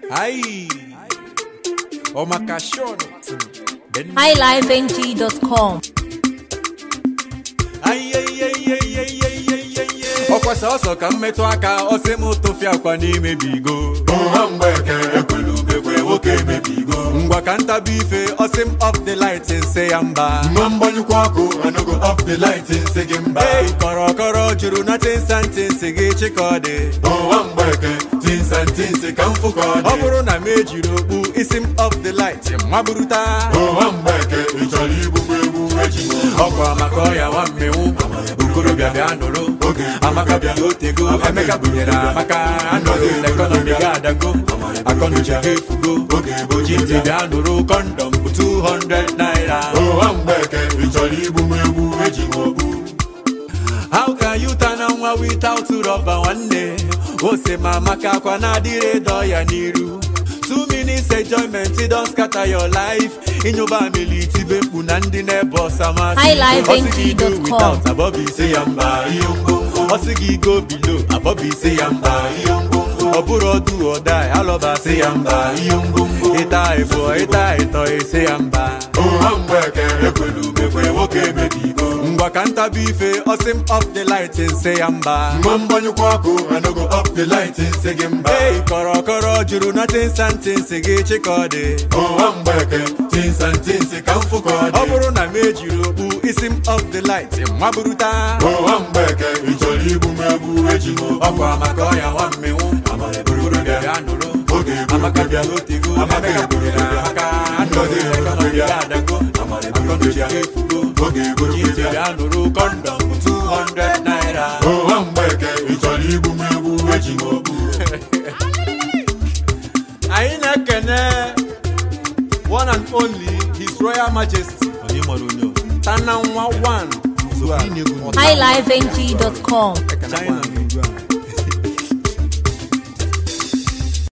Ai, o makashono. highlifeng.com. Ai, ai, ai, ai, ai, ai, ai, ai, ai. ọkwa sọsọ ka m metụ aka ọsị m tụfịa akwa n'imebigo ụha mgbeke ekwelu ubekwe nwoke emebigo ngwa ka ntabi ife ọsị m off the light nse ya mba mma mgbanyụkwa ọkụ anogo off the light nsị gị mba ei kọrọkọrọ juru na tinsa ntị nsị gị chịkọdị ụha mgbeke tinsa ntinsi ka mfụ ka ọ ọ dị bụrụ na m ejiri okpu isi m off the light maburuta ụha mgbeke ị chọrọ igbu m egbu echi ọkwa maka ọya nwa mmenwu okorobịa bịa nụrụ Oge. amaka bịa otego Amaka emeka bunyere amaka anọghị n'ekọnọmi ga adago akọnuche ga efugo Oge bụ oji ntị bịa nụrụ kọndọm bụ 200 naira ụha mgbeke ị chọrọ igbu m egbu eji m okpu how can you turn on nwa without rọba nwanne ose ma amaka akwa na-adịrị dọ ya n'iru two minutes enjoyment don scatter your life ịnyụba amili itibe mkpu na ndị na-ebe ọsa masị highlifeng.com. without abọbụ ise ya mba ihe ngwongwo ọ sị gị go bilo abọbụ ise ya mba ihe ngwongwo ọ bụrụ ọdụ ọda alọba sị ya mba ihe ngwongwo ịta ịbụọ ịta ịtọ ise ya mba ụha mgbeke ekwelu ubekwe nwoke emebigo ngwa ka ntabi ife ọsị m off the light nse ya mba mma mgbanyụkwa ọkụ anogo off the light nsị gị mba ei kọrọkọrọ juru na tinsa ntị nsị gị chịkọdị ụha mgbeke tinsa ntinsi ka mfụ ka ọ ọ dị bụrụ na m ejiri okpu isi m off the light maburuta ụha mgbeke ị chọrọ igbu m egbu eji m okpu ọkwa maka ọya nwa mmenwu okorobịa bịa nụrụ Oge bụ amaka bịa oge. otego Amaka emeka bụrụ bunyere ya. amaka anọghị ekọnọmi ga adago akọnuche ga efugo Oge bụ oji ntị oge. bịa nụrụ kọndọm bụ 200 naira ụha mgbeke ị chọrọ igbu m egbu eji m okpu anyị na-ekene one and only his royal majesty tana nwa 1 highlifeng.com. China